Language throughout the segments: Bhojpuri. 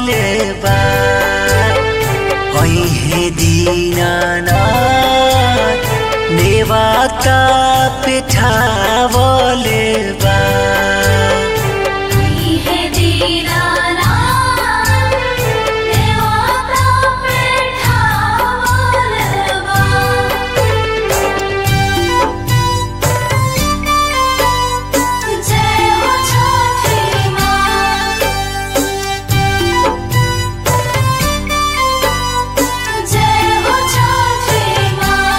बोले बा ऐहे दीनाना नेवाता पिठावले बा हे दीनाना देवता पेठावलवा जय हो छठी माँ जय हो छठी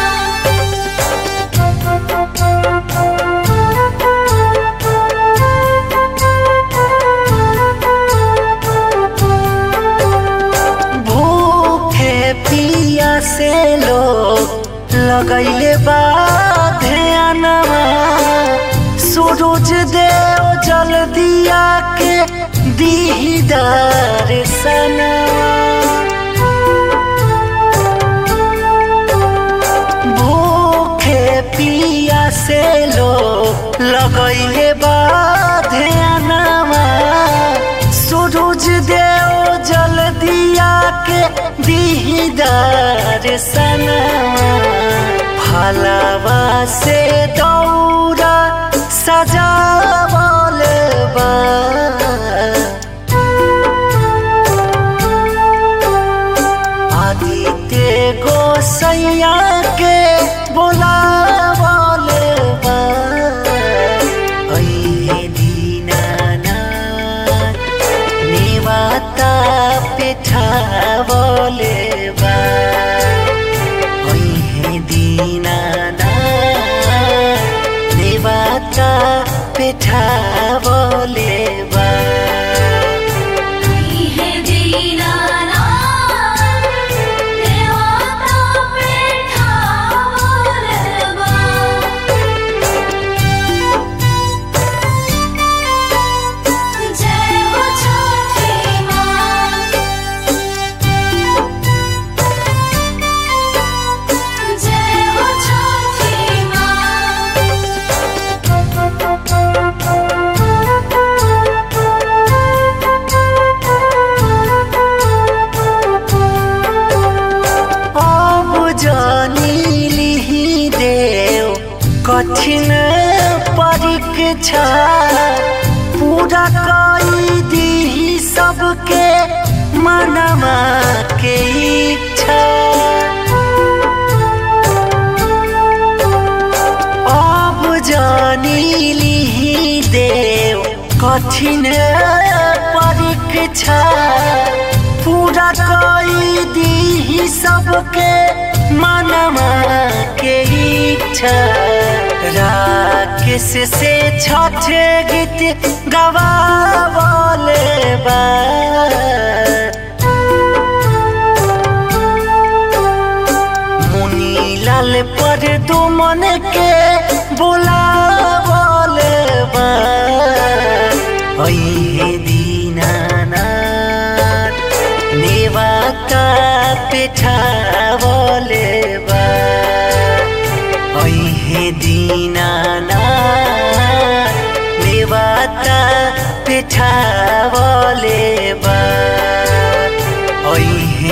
भूखे पिया से लोग लगैले बा ध्यानवा सूरज देव जल दिया के दीदार सनवा भूखे पिया से लोग लगैले बा ध्यानवा सूरज देव जल दिया के दीदार सनवा फलवा से दौरा सजावल बा आदित्य गोसैया के बोलावल बा ऐहे दीनानाथ नेवाता पिठावले बा ऐहे दीनानाथ नेवाता पिठावले बा हे दीनाना देवता पेठावलवा जय हो छठी माँ जय हो छठी अब जानी लिही देव कठिन परीक्षा पूरा कई दी सबके मनवा के इच्छा अब जानी लिही देव कठिन परीक्षा पूरा कई दी सबके मनवा के इच्छा राकेश से छठ गीत गवावले बा मुनी लाल पर दुमन के बोलावल बा ऐहे दीनानाथ नेवाता पिठावले बा ऐहे दीनानाथ नेवाता पिठावले बा ऐहे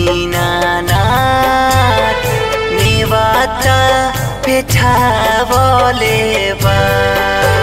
दीनानाथ नेवाता पिठावले बा